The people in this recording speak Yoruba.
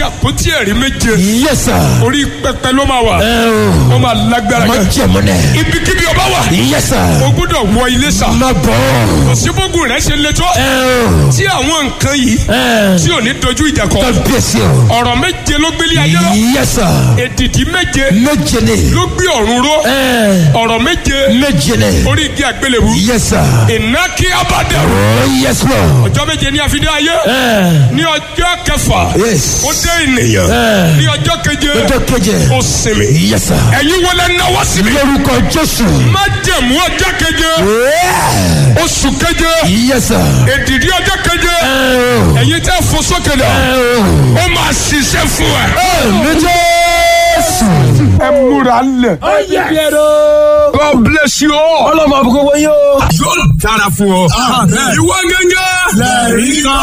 àpótí ẹ̀rí méje Yes, sir. orí pẹpẹ ló máa wà Ẹ o. ó máa lágbára Má gan jẹ̀mú nẹ̀. ibikíbi ọba wà Yes, sir. o gbọ́dọ̀ wọ ilé sà Má bọ̀. òsínbógun rẹ ṣe létọ́ Ẹ o. tí àwọn nǹkan yìí Ẹ. tí ò ní dojú ìjà kọ Kábíyèsí o. ọ̀rọ̀ méje ló gbélé ayé lọ Yes, sir. èdìdí méje Méje ni. ló gbé ọ̀run ró Ẹ. ọ̀rọ̀ méje Méje ni. orí igi àgbélébù Yes, sir. ìnákí abadẹ Oh, yes, Lord. ọjọ́ méje ní àfidé ayé Ẹ. ní ọjọ́ kẹfà Yes. ó dé ènìyàn Ẹ. ní ọjọ́ keje Ọjọ́ keje. ó sinmi Yes, sir. ẹ̀yin wọlé náwó síbi Lórúkọ Jésù. má jẹ̀mú ọjọ́ keje Yeah. oṣù keje Yes, sir. èdìdí ọjọ́ keje Ẹ o. ẹ̀yin tẹ́ fò sókè dà Ẹ o. ó máa ṣiṣẹ́ fún ẹ. Àmín Jésù. ẹ múra lẹ̀. God bless you all. Ọlọ́mọ àbúkọ́ wọ́n yóò. yóò dára fún ọ. ìwọ gẹ́gẹ́. lẹ́rìí kan.